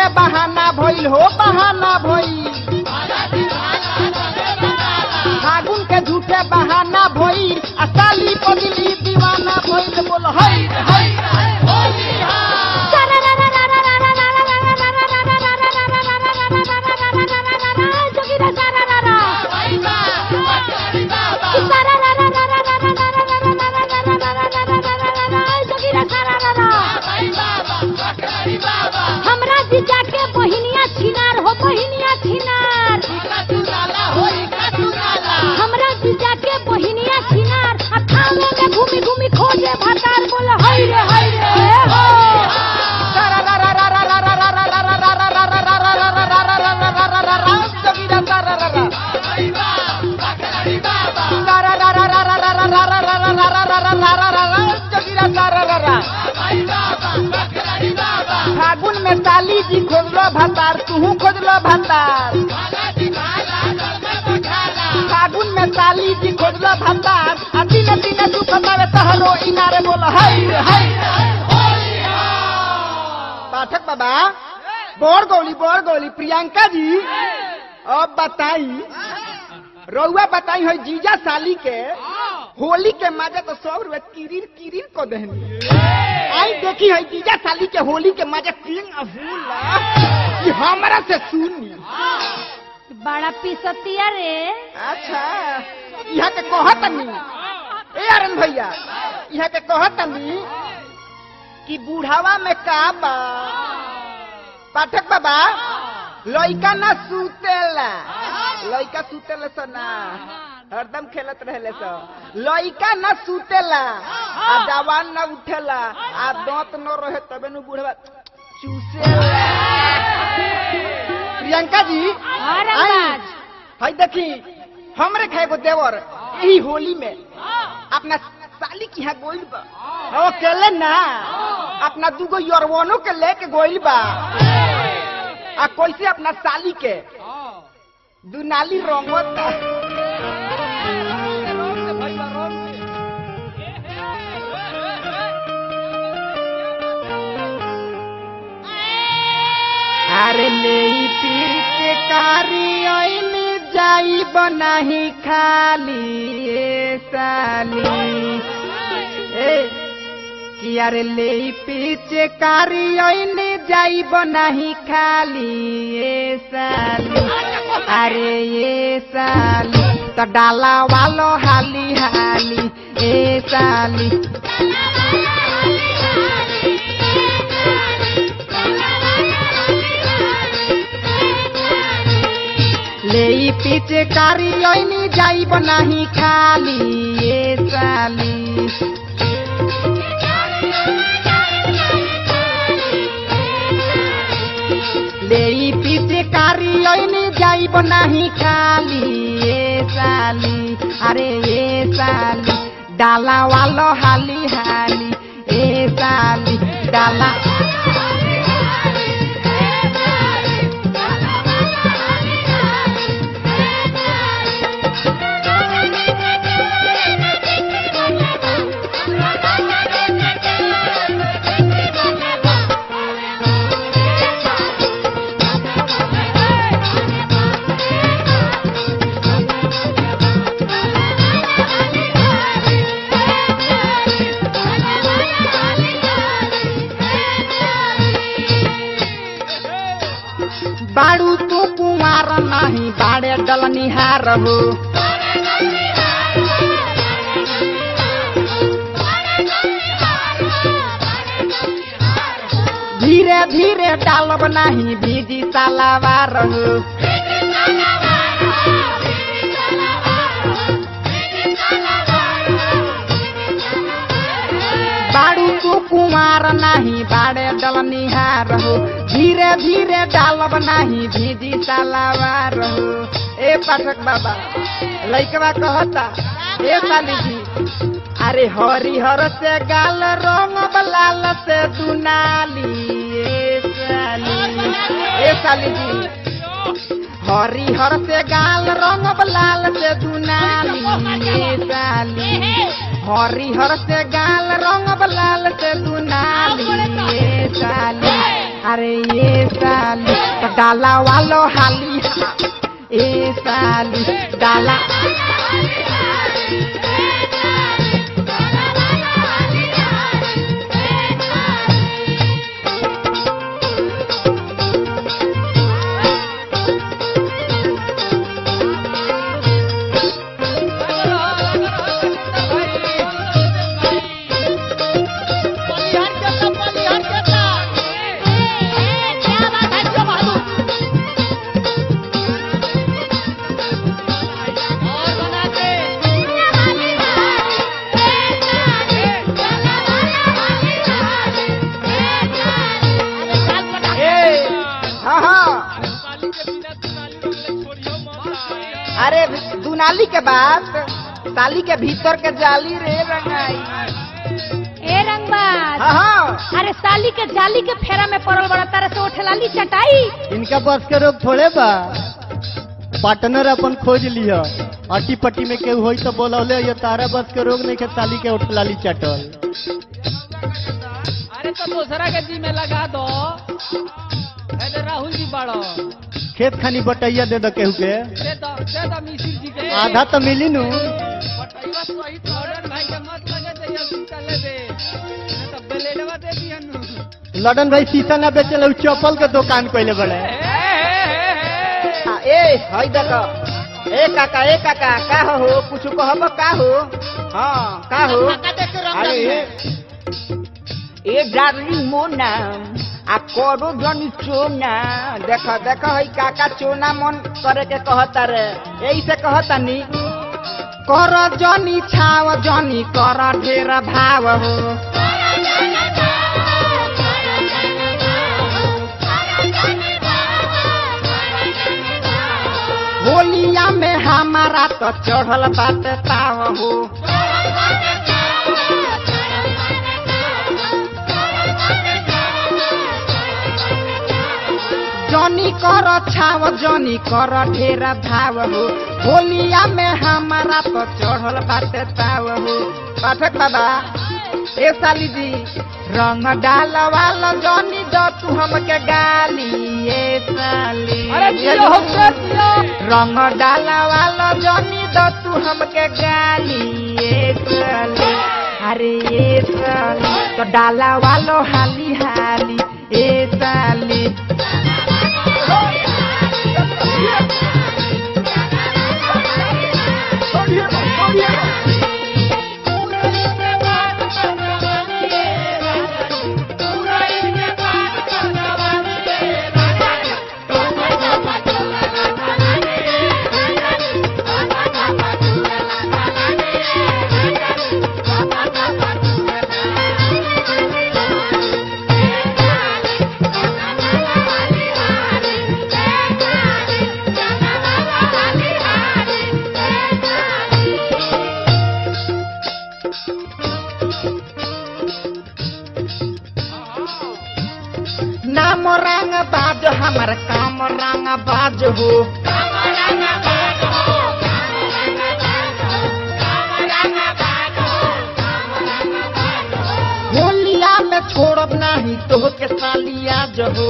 बहाना भइल हो बहाना भइल फागुन के झूठे बहाना भइल आ साली पगली दीवाना भइल बोल हई हई हमरा जीजा के बहिनिया छिनार हो बहिनिया छिनार हमरा जीजा के बहिनिया छिनार आ थाने में घूमी घूमी खोजे भतार बोल हई रे हई रे हो फागुन में साली जी खोजलो भतार तू खोजलो भतार फागुन में साली जी खोजलो भतार आ दिने दिने तू बतावे तहरो इनारे बोल हई हई पाठक बाबा बोर गौली बोर गौली प्रियंका जी अब बताई रउआ बताई है जीजा साली के होली के मजा तो सब रुए किरिर किरिर को दहनी आई देखी है जीजा साली के होली के मजा किंग अफूला कि हमरा से सुनी बड़ा पिसतिया रे अच्छा यहाँ के कहत नहीं ए अरन भैया यहाँ के कहत नहीं कि बूढ़ावा में का बा पाठक बाबा लइका ना सुतेला लइका सुतेला स ना हरदम खेलत रहेले स लइका ना सुतेला आ जवान ना उठेला आ दांत न रहे तबे नु बूढ़वा चूसेला प्रियंका जी अरे आई, बाज। भाई देखी हमरे खाए को देवर यही होली में अपना साली की यहाँ गोइल बा हाँ, अकेले ना अपना दूगो यरवनो के लेके गोइल बा आ कैसे अपना साली के दुनाली रंगत अरे ले पीर के कारी आइन जाई बनाही खाली ए साली ए कि अरे ले पीछे कारी आइन जाई बनाही खाली ए साली अरे ये साली तो डाला वालो हाली हाली ए साली ले पीछे कारी आइन जाई बनाही खाली ए साली ले पीछे कारी लैने जाइब नाही खाली ए साली अरे ए साली डाला वालो हाली हाली ए साली डाला बाड़ू तू कुमार नाही बाड़े डलनिहार हो धीरे धीरे डालब नाही भीजी सालावार हो बाड़ू तू कुमार नाही बाड़े डलनिहार हो धीरे धीरे डालब नाही भीजी सालावार हो ए पाठक बाबा लइकवा कहता ए साली जी अरे हरिहर से गाल रंग लाल से दुनाली ए साली ए साली जी हरिहर से गाल रंग लाल से दुनाली ए साली हरिहर से गाल रंग लाल से दुनाली ए साली अरे ये साली तो डाला वालो हाली हा ए साली डाला क्या बात है जो बहादुर ए हाँ हाँ अरे दुनाली के बाद ताली के भीतर के जाली रे रंगाई ए रंगबाज हाँ हाँ अरे साली के जाली के फेरा में पड़ल बड़ा तरह से उठलाली चटाई इनका बस के रोग थोड़े बा पार्टनर अपन खोज लिया अटी पट्टी में केहू होई तो बोलौले ये तारा बस के रोग नहीं के ताली के उठलाली चटल अरे तो दूसरा के जी में लगा दो ऐसे राहुल जी बड़ो खेत खानी बटैया दे दो केहू के दे दो दे दो मिसिर जी के आधा तो मिली नु बटैया सहित ऑर्डर भाई के मत लगे दे या चले दे नहीं तो ब्लेडवा दे दिया नु लडन भाई शीशा ना बेचल उ चप्पल के दुकान कैले बड़े आ, ए हई देखो ए काका ए काका का हो कुछ कहब का हो हाँ का हो अरे ए डार्लिंग मोना आ करो जनी चोना देख देख हई काका चोना मन करे के कहता रे यही से कहता नी कर जनी छाव जनी कर ढेर भाव हो होलिया में हमारा तो चढ़ल बात ताव हो जनी कर छाव जनी कर ढेर भाव हो होलिया में हमारा तो चढ़ल बात ताव हो पाठक बाबा ए साली जी रंग डाल वाला जनी दो तू हमके गाली ए साली अरे जियो हो के जियो रंग डाला वाला जनी दो तू हमके गाली ए साली अरे ए साली तो डाला वालो हाली हाली ए साली नाम रंग बाज हमर काम रंग बाज हो होलिया में छोड़ब नहीं तो के सालिया जहो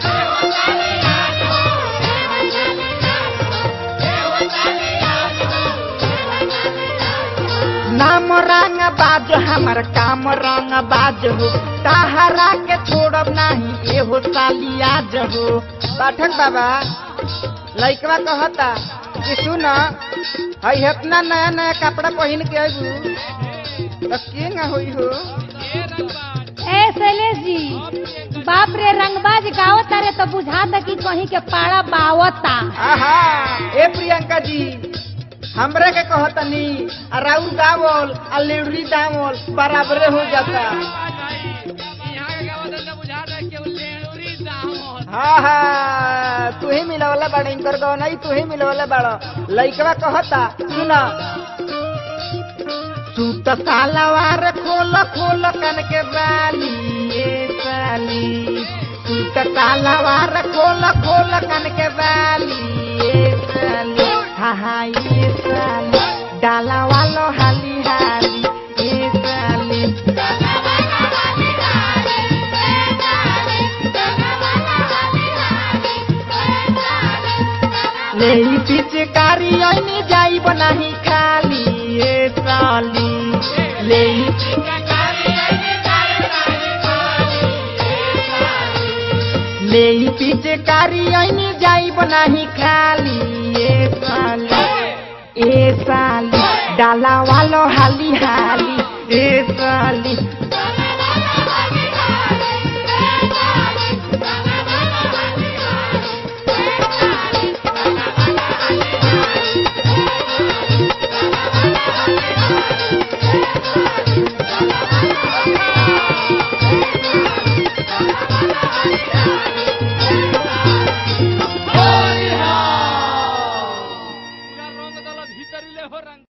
नाम रंग बाज हमर काम रंग बाज हो ताहरा के छोड़ब नहीं एहो सालिया जहो पाठक बाबा लइकवा कहता कि सुन हई इतना नया नया कपड़ा पहन के आबू तो के ना होई हो ए शैलेश जी बाप रे रंगबाज गावत तारे तो बुझाता कि कहीं के पाड़ा बावता आहा ए प्रियंका जी हमरे के कहतनी आ राउर गावल आ लेडरी दावल बराबरे हो जाता यहाँ के गाँव तो बुझा दे कि वो लेडूरी दाम होता हाँ हाँ तू ही मिलवले बाड़ इनकर गौ नहीं तू ही मिलवले बाड़ लइकवा कहता सुन सूत सालवार खोल खोल कन के बाली ए साली सूत सालवार खोल खोल कन के बाली ए साली हा हा ए साली डाला वालो हाली हाली ए साली ले ई पिचकारी ऐनी जाइब नाही खाली ए साली ले ई ले ई पिचकारी ऐनी जाइब नाही खाली ए साली ए साली डाला वालो हाली हाली ए साली